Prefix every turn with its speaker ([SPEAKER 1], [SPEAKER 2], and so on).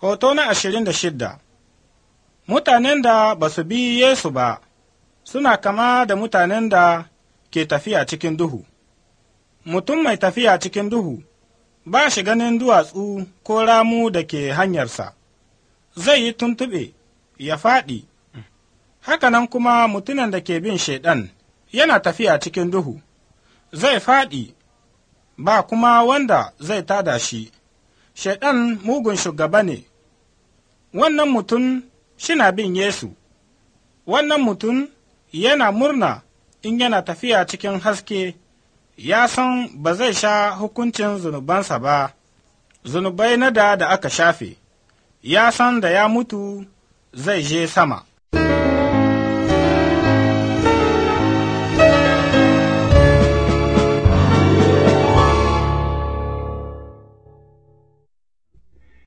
[SPEAKER 1] Hoto na ashirin da shidda Mutanen da ba su bi Yesu ba suna kama da mutanen da ke tafiya cikin duhu. Mutum mai tafiya cikin duhu ba shi ganin duwatsu ko ramu da ke hanyarsa, zai yi tuntuɓe ya faɗi. Hakanan kuma mutumin da ke bin Shaiɗan yana tafiya cikin duhu, zai faɗi ba kuma wanda zai tada shi. Shaiɗan mugun shugaba ne, wannan mutum shina bin Yesu, wannan mutum yana murna in yana tafiya cikin haske, ya san ba zai sha hukuncin zunubansa ba, zunubai na da da aka shafe, ya san da ya mutu zai je sama.